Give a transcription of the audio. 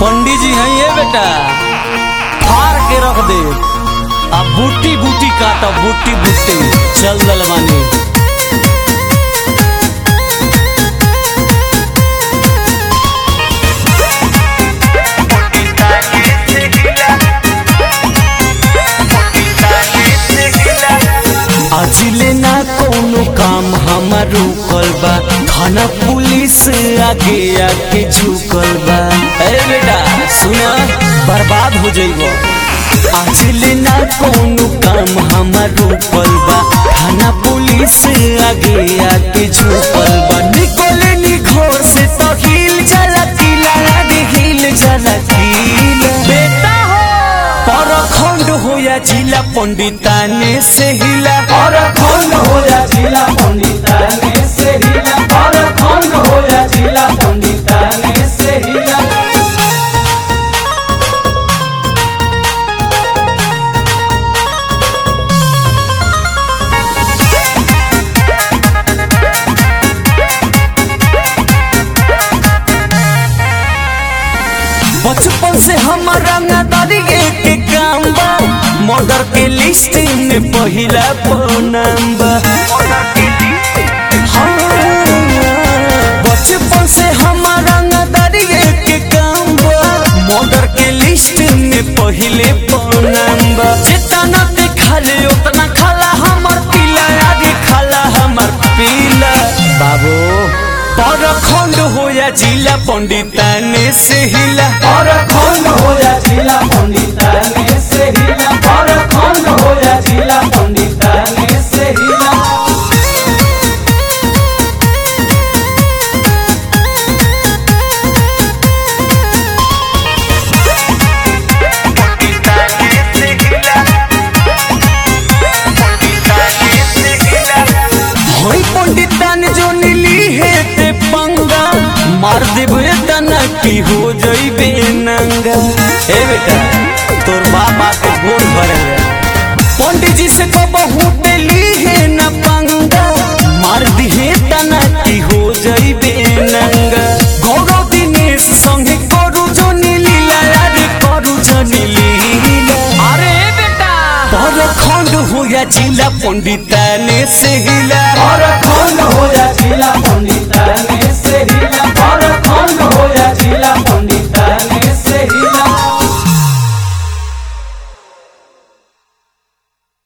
पंडित जी हैं ये बेटा फाड़ के रख दे अब बूटी बूटी काट बूटी बूटी चल दलवानी अजिले ना कोनो काम हमार रुकल बा थाना पुलिस आगे आके झुकल बा ए बेटा सुना बर्बाद हो जइबो अजिले ना कोनो काम हमार रुकल बा थाना पुलिस आगे आके झुकल बा निकले नी घर से तो हिल जाला किला रे हिल जाला किला बेटा हो परखंड होया जिला पंडिताने से हिला परखंड होया जिला पंडिताने से हिला परखंड होया जिला पंडिताने से हिला बचपन से हमारा नदरिए के काम बा मर्डर के लिस्ट में पहिला नाम बा हाँ, बचपन से हमारा नदरिए के काम बा मर्डर के लिस्ट में पहिले नाम बा जितना देखा ले उतना खाला हमर पीला आगे खाला हमर पीला बाबू परखंड होया जिला पंडिताने से हिला परखंड होया जिला पंडिताने से हिला परखंड होया जिला पंडिताने से हिला होई पंडितान जो नीली है ते पंगा मार देबे तना की हो जइबे नंगा ए बेटा तोर बाप आके गोड़ भरे पंडित जी से को बहुत ली है न पंगा मार दिहे तना की हो जइबे नंगा गौरव दिनेश संगे करू जो नीली रे करू जो नीली अरे बेटा परखंड होया जिला पंडिताने से हिला परखंड होया जिला पंडिताने